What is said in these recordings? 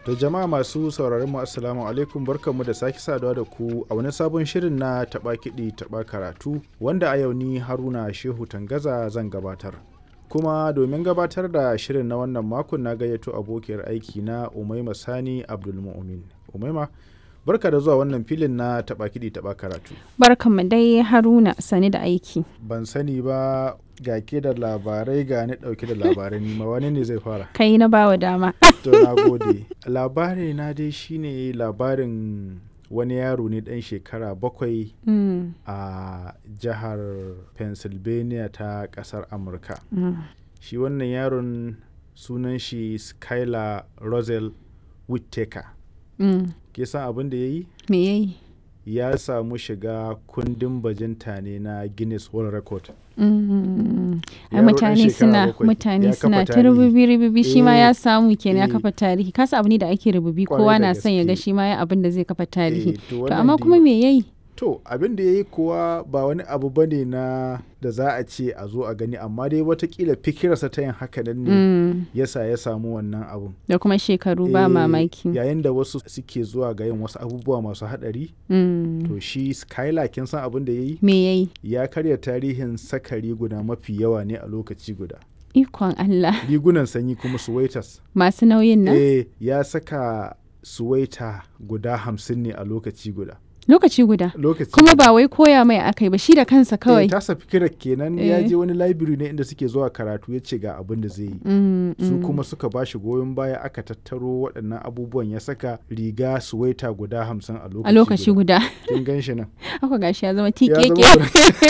To jama'a masu sauraron mu assalamu alaikum barkanmu da sake saduwa da ku a wani sabon shirin na taɓa kiɗi taɓa karatu wanda a yau ni Haruna Shehu Tangaza zan gabatar. Kuma domin gabatar da shirin na wannan makon na gayyato abokiyar aiki na Umaima Sani Abdulmu'min. Umaima barka da zuwa wannan filin na taɓa kiɗi taɓa karatu. Barkanmu dai Haruna sani da aiki. Ban sani ba ga ke da labarai ga ni ɗauke da labarai nima wani ne zai fara. Kai na bawa dama. To na gode. Labari na dai shine labarin wani yaro ne ɗan shekara bakwai Mm, a jihar Pennsylvania ta ƙasar Amurka. mm. Shi wannan yaron sunan shi Skylar Rosel Whittaker. Mm. Ke san abin da ya yi? Me yayi? Ya samu shiga kundin bajinta ne na Guinness World Record. Mm. Ai Yaro ɗan mutane shekara suna bakwai, ya mutane kafa suna ta tarihi. rububi rububi shi ma Eh, ya samu kenan ya eh. kafa tarihi kasa abu ne da ake rububi Kwarai kowa da na son ya ga gaske. shi ma ya abin da zai kafa tarihi Eh, to to wannan amma dai- kuma me yayi To abin da ya yi kuwa ba wani abu ba ne na da za a ce a zo a gani amma dai watakila fikirarsa ta yin haka nan ne Mm. yasa ya samu wannan abun. da kuma shekaru ba Eh, mamaki Yayin da wasu suke zuwa ga yin wasu abubuwa masu haɗari Mm. to shi Skylar kin san abin da ya yi? me yayi Ya karya tarihin saka riguna mafi yawa ne a lokaci guda. ikon Allah Rigunan sanyi kuma suwaitas. masu nauyin nan Eh ya saka suwaita guda hamsin ne a lokaci guda. lokaci guda Lokaci kuma guda. ba wai koya mai akai ba shi da kansa Eh, kawai tasa fikirar kenan ya Eh. je wani library ne inda suke zuwa karatu ya ce ga abin da zai yi. Mm, Su mm. kuma suka ba shi goyon baya aka tattaro waɗannan abubuwan ya saka riga suwaita guda hamsin a lokaci a lokaci guda Kin gan shi nan. haka gashi ya zama Ya tikeke zama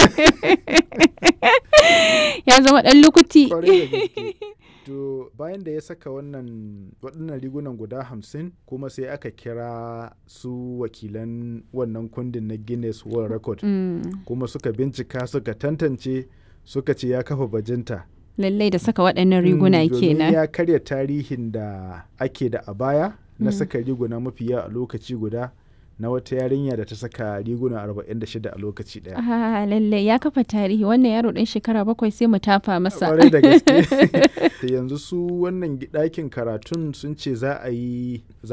ya zama dan lukuti kwarai da gaske. To bayan da ya saka wannan waɗannan rigunan guda hamsin kuma sai aka kira su wakilan wannan kundin na Guinness World Record Mm, kuma suka bincika suka tantance suka ce ya kafa bajinta. lallai da saka waɗannan riguna Mm, domin kenan ya karya tarihin da ake da a baya na Mm. saka riguna mafi yawa a lokaci guda na wata yarinya da ta saka riguna 46 a lokaci daya. ah lallai ya kafa tarihi wannan yaro ɗan shekara bakwai sai mu tafa masa Kwarai da gaske. Da yanzu su wannan ɗakin karatun sun ce za a yi